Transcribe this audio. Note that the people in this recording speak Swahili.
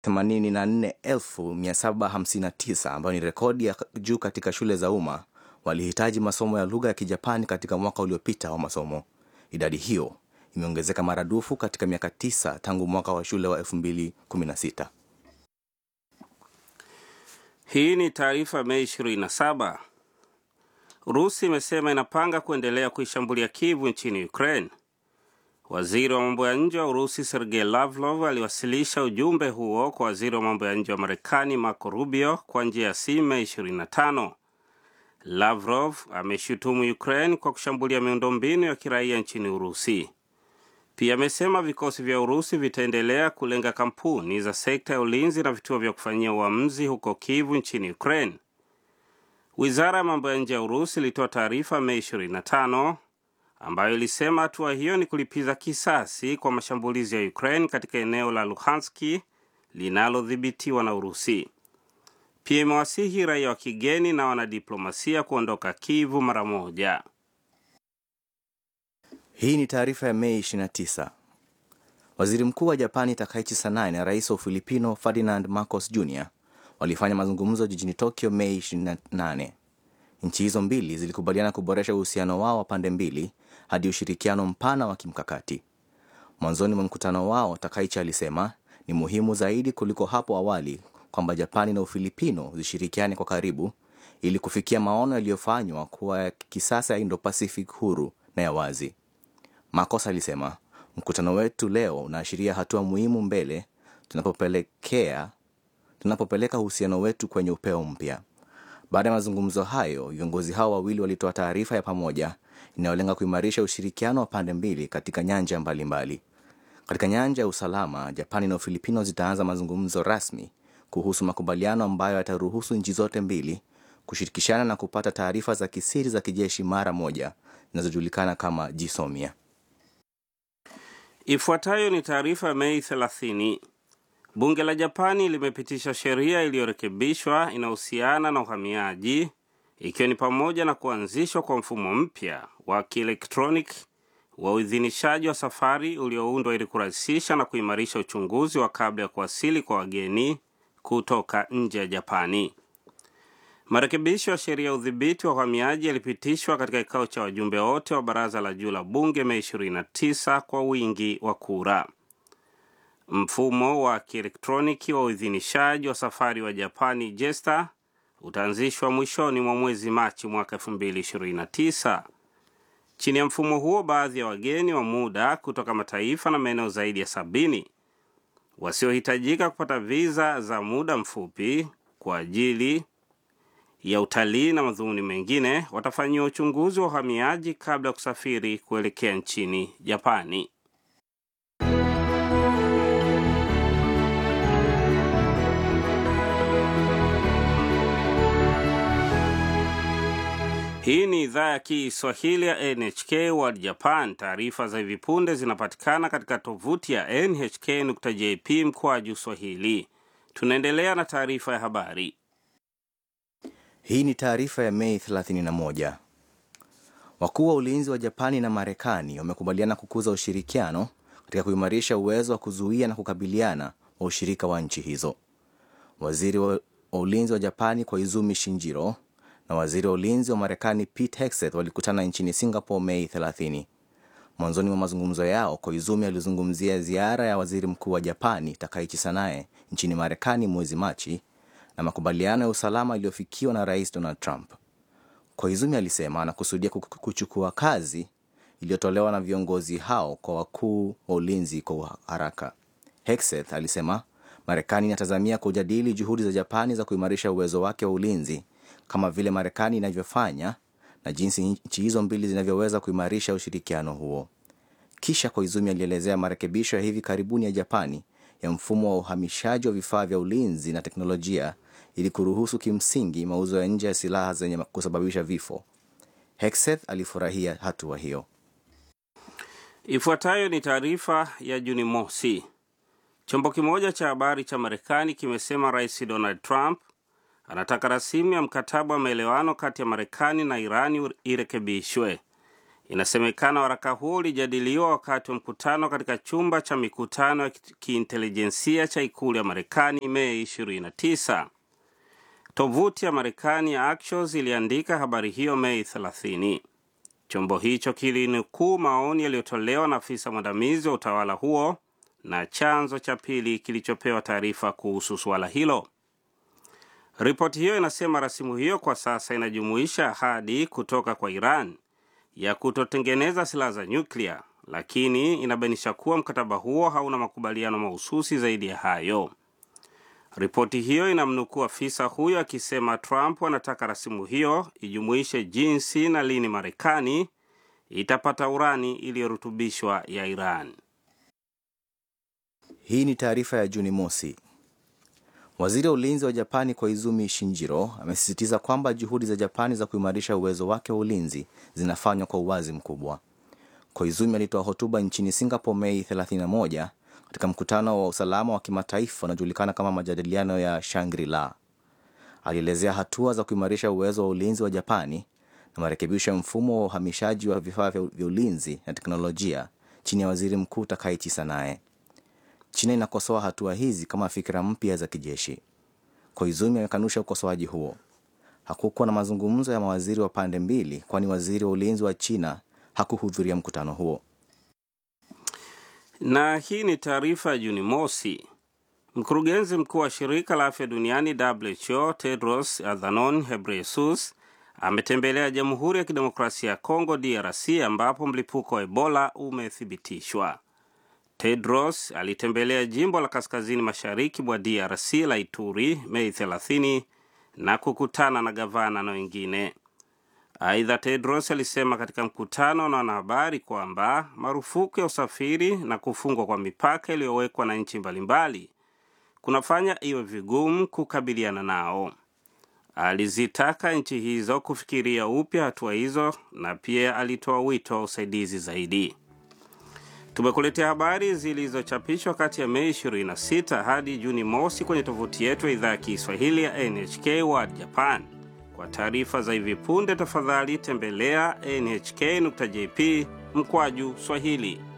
84759 ambayo ni rekodi ya juu katika shule za umma walihitaji masomo ya lugha ya Kijapani katika mwaka uliopita wa masomo. Idadi hiyo imeongezeka maradufu katika miaka tisa tangu mwaka wa shule wa 2016. Hii ni taarifa Mei 27. Urusi imesema inapanga kuendelea kuishambulia Kivu nchini Ukraine. Waziri wa mambo ya nje wa Urusi Sergei Lavrov aliwasilisha ujumbe huo kwa waziri wa mambo ya nje wa Marekani Marco Rubio kwa njia ya simu Mei 25. Lavrov ameshutumu Ukraine kwa kushambulia miundombinu ya kiraia nchini Urusi. Pia amesema vikosi vya Urusi vitaendelea kulenga kampuni za sekta ya ulinzi na vituo vya kufanyia uamuzi huko Kivu nchini Ukraine. Wizara ya mambo ya nje ya Urusi ilitoa taarifa Mei 25 ambayo ilisema hatua hiyo ni kulipiza kisasi kwa mashambulizi ya Ukraine katika eneo la Luhanski linalodhibitiwa na Urusi. Pia imewasihi raia wa kigeni na wanadiplomasia kuondoka Kivu mara moja. Hii ni taarifa ya Mei 29. Waziri mkuu wa Japani Takaichi Sanae na rais wa Ufilipino Ferdinand Marcos Jr walifanya mazungumzo jijini Tokyo Mei 28. Nchi hizo mbili zilikubaliana kuboresha uhusiano wao wa pande mbili hadi ushirikiano mpana wa kimkakati. Mwanzoni mwa mkutano wao, Takaichi alisema ni muhimu zaidi kuliko hapo awali kwamba Japani na Ufilipino zishirikiane kwa karibu ili kufikia maono yaliyofanywa kuwa ya kisasa ya Indo-Pacific huru na ya wazi. Marcos alisema mkutano wetu leo unaashiria hatua muhimu mbele tunapopelekea tunapopeleka uhusiano wetu kwenye upeo mpya. Baada ya mazungumzo hayo, viongozi hao wawili walitoa taarifa ya pamoja inayolenga kuimarisha ushirikiano wa pande mbili katika nyanja mbalimbali mbali. Katika nyanja ya usalama, Japani na Ufilipino zitaanza mazungumzo rasmi kuhusu makubaliano ambayo yataruhusu nchi zote mbili kushirikishana na kupata taarifa za kisiri za kijeshi mara moja zinazojulikana kama jisomia. Ifuatayo ni taarifa ya Mei 30. Bunge la Japani limepitisha sheria iliyorekebishwa inahusiana na uhamiaji, ikiwa ni pamoja na kuanzishwa kwa mfumo mpya wa kielektroniki wa uidhinishaji wa safari ulioundwa ili kurahisisha na kuimarisha uchunguzi wa kabla ya kuwasili kwa wageni kutoka nje ya Japani. Marekebisho ya sheria ya udhibiti wa uhamiaji yalipitishwa katika kikao cha wajumbe wote wa baraza la juu la bunge Mei 29 kwa wingi wa kura. Mfumo wa kielektroniki wa uidhinishaji wa safari wa Japani JESTA utaanzishwa mwishoni mwa mwezi Machi mwaka 2029. Chini ya mfumo huo, baadhi ya wageni wa muda kutoka mataifa na maeneo zaidi ya sabini wasiohitajika kupata viza za muda mfupi kwa ajili ya utalii na madhumuni mengine watafanyiwa uchunguzi wa uhamiaji kabla ya kusafiri kuelekea nchini Japani. Hii ni idhaa ya Kiswahili ya NHK World Japan. Taarifa za hivi punde zinapatikana katika tovuti ya nhk.jp mkwaju swahili. Tunaendelea na taarifa ya habari. Hii ni taarifa ya Mei 31. Wakuu wa ulinzi wa Japani na Marekani wamekubaliana kukuza ushirikiano katika kuimarisha uwezo wa kuzuia na kukabiliana wa ushirika wa nchi hizo. Waziri wa ulinzi wa Japani Koizumi Shinjiro na waziri wa ulinzi wa Marekani Pete Hegseth walikutana nchini Singapore Mei 30. Mwanzoni mwa mazungumzo yao, Koizumi alizungumzia ziara ya waziri mkuu wa Japani Takaichi Sanae nchini Marekani mwezi Machi na makubaliano ya usalama yaliyofikiwa na rais Donald Trump. Koizumi alisema anakusudia kuchukua kazi iliyotolewa na viongozi hao kwa wakuu wa ulinzi kwa haraka. Hegseth alisema Marekani inatazamia kujadili juhudi za Japani za kuimarisha uwezo wake wa ulinzi kama vile Marekani inavyofanya na jinsi nchi hizo mbili zinavyoweza kuimarisha ushirikiano huo. Kisha Koizumi alielezea marekebisho ya hivi karibuni ya Japani ya mfumo wa uhamishaji wa vifaa vya ulinzi na teknolojia ili kuruhusu kimsingi mauzo ya nje ya silaha zenye kusababisha vifo. Hegseth alifurahia hatua hiyo. Ifuatayo ni taarifa ya Juni mosi. Chombo kimoja cha habari cha Marekani kimesema Rais Donald Trump anataka rasimu ya mkataba wa maelewano kati ya Marekani na Irani irekebishwe. Inasemekana waraka huo ulijadiliwa wakati wa mkutano katika chumba cha mikutano ya kiintelijensia cha ikulu ya Marekani Mei 29. Tovuti ya Marekani ya Axios iliandika habari hiyo Mei 30. Chombo hicho kilinukuu maoni yaliyotolewa na afisa mwandamizi wa utawala huo na chanzo cha pili kilichopewa taarifa kuhusu suala hilo. Ripoti hiyo inasema rasimu hiyo kwa sasa inajumuisha ahadi kutoka kwa Iran ya kutotengeneza silaha za nyuklia, lakini inabainisha kuwa mkataba huo hauna makubaliano mahususi zaidi ya hayo. Ripoti hiyo inamnukuu afisa huyo akisema Trump anataka rasimu hiyo ijumuishe jinsi na lini Marekani itapata urani iliyorutubishwa ya Iran. Hii ni taarifa ya Juni mosi. Waziri wa ulinzi wa Japani Koizumi Shinjiro amesisitiza kwamba juhudi za Japani za kuimarisha uwezo wake wa ulinzi zinafanywa kwa uwazi mkubwa. Koizumi alitoa hotuba nchini Singapore Mei 31 katika mkutano wa usalama wa kimataifa unaojulikana kama majadiliano ya Shangri-La. Alielezea hatua za kuimarisha uwezo wa ulinzi wa Japani na marekebisho ya mfumo wa uhamishaji wa vifaa vya ulinzi na teknolojia chini ya waziri mkuu Takaichi Sanae. China inakosoa hatua hizi kama fikira mpya za kijeshi. Koizumi amekanusha ukosoaji huo. Hakukuwa na mazungumzo ya mawaziri wa pande mbili, kwani waziri wa ulinzi wa China hakuhudhuria mkutano huo. Na hii ni taarifa ya Juni mosi. Mkurugenzi mkuu wa shirika la afya duniani WHO Tedros Adhanom Ghebreyesus ametembelea Jamhuri ya Kidemokrasia ya Kongo DRC ambapo mlipuko wa Ebola umethibitishwa. Tedros alitembelea jimbo la kaskazini mashariki mwa DRC la Ituri Mei 30 na kukutana na gavana na wengine. Aidha, Tedros alisema katika mkutano na wanahabari kwamba marufuku ya usafiri na kufungwa kwa mipaka iliyowekwa na nchi mbalimbali kunafanya iwe vigumu kukabiliana nao. Alizitaka nchi hizo kufikiria upya hatua hizo na pia alitoa wito wa usaidizi zaidi. Tumekuletea habari zilizochapishwa kati ya Mei 26 hadi Juni mosi kwenye tovuti yetu ya idhaa ya Kiswahili ya NHK World Japan. Kwa taarifa za hivi punde, tafadhali tembelea nhk.jp mkwaju Swahili.